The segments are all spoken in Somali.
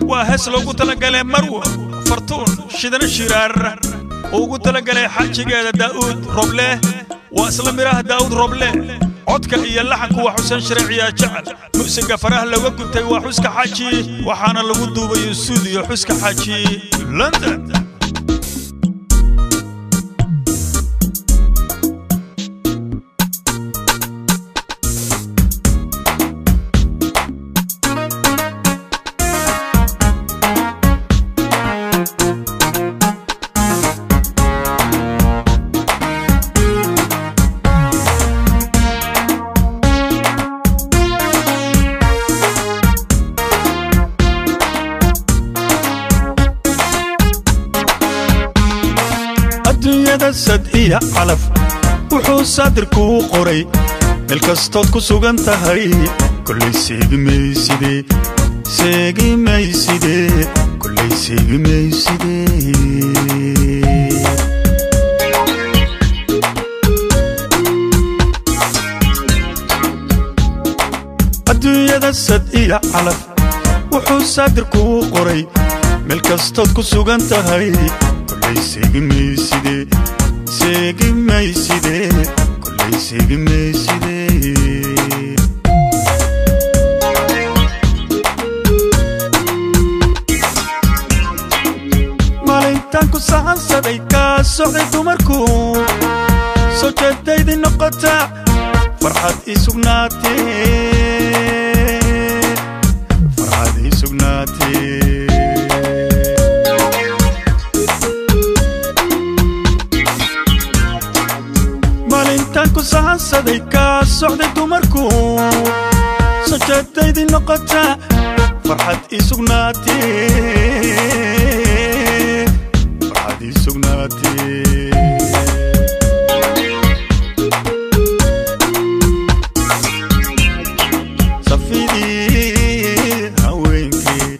waa hees loogu talagalay marwo fartuun shidana shiraar oo ugu talagalay xajigeeda daa'uud roble waa isla midhaha daa'uud roble codka iyo laxanku waa xuseen shareeciyaa jecel musiga faraha looga gubtay waa xuska xaji waxaana lagu duubayo stuudiyo xuska xaji london adduunyada sad iyo calaf wuxuu saadirkuu qoray meel kastood ku sugan tahay kollay seegi mayside seegi mayside kollay seegi mayside adduunyada sad iyo calaf wuxuu saadirkuu qoray meel kastood ku sugan tahay kollay seegi mayside seegi mayside kollay seegi mayside maalintaan ku sahansaday kaa socday dumarku soo jeedaydii noqota farxad ii sugnaatee farxad ii sugnaatee maalintaan ku sahansaday kaa socday dumarku soo jeedaydii noqota farxad ii sugnaatee farxad ii sugnaatee safidii haweenkii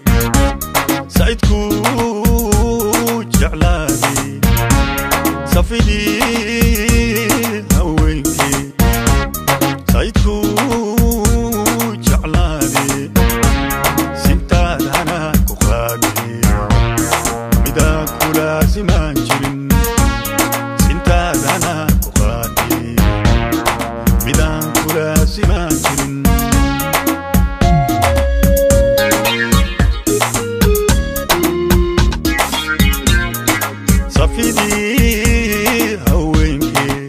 sacidkuu jeclaaday safidii haweenkii sacidkuu jeclaaday sintaadana ku qaaday midaan ku laasimaan jirin sintaadana ku qaaday midaan ku laasimaan jirin safidii haweenkii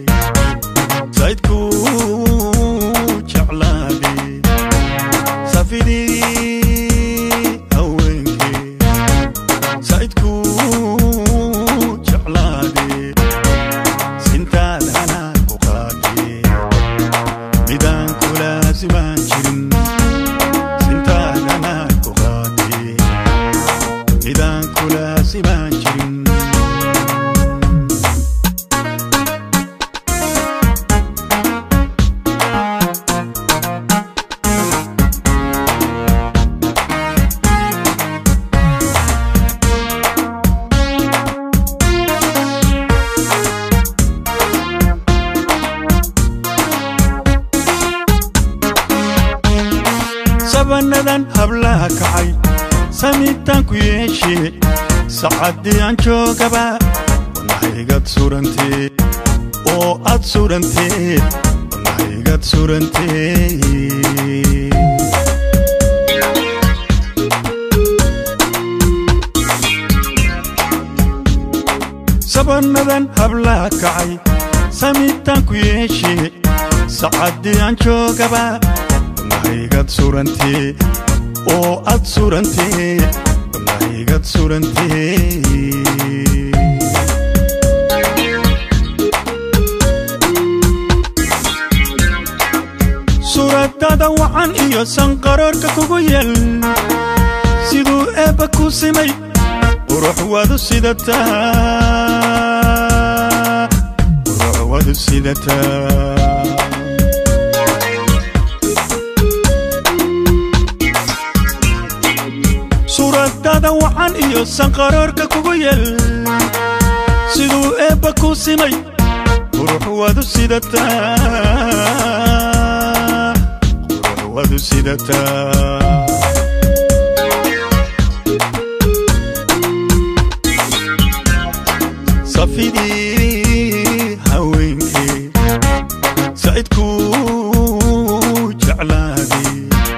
saydkuu jeclaaday safidii haweenkii saydkuu jeclaaday sintaadana ku qaaday midaan ku laasimaan jirin sintaadana ku qaaday midaan ku laasimaan jirin sabanadan hablaha kacay samitaan ku yeeshee sacaddii aan joogaba wanahaygad surantee oo aad surantee wanahaygad surantee sabanadan hablaha kacay samitaan ku yeeshee sacaddii aan joogaba wanahaygad surantee oo aad surantee wanahaygad surantee suuradada wacan iyo sanqaroorka kugu yal siduu eebba ku simay qurux wadu sidataa qurux wadu sidataa suuradada wacan iyo sanqaroorka kugu yal siduu eebba ku simay qurux wadu sidataa qurux wadu sidataa safidii haweenkee sa'idku jeclaadee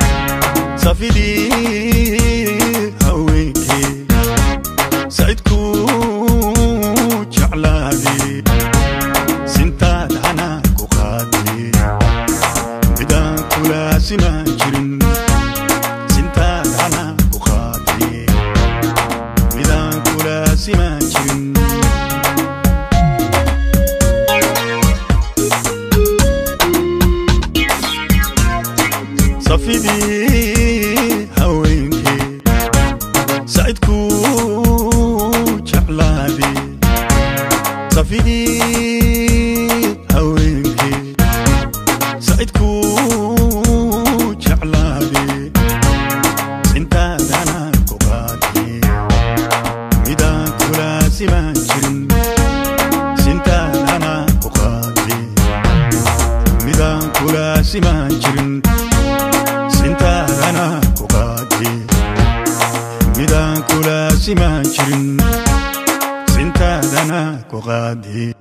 safidii haweenkee sa'idku jeclaadee sintaad hanaa ku qaadee midaan kulaasimaan jirin sintaad hanaa ku qaadee midaan kulaasimaan jirin safidii haweenkee sa'idku jeclaadee safidii haweenkee sa'idku jeclaadee sintaadana ku qaadee midaan kulaasimaan jirin sintaadana ku qaadee midaan kulaasimaan jirin sintaadana ku qaadee midaan kulaasimaan jirin sintaadana ku qaadee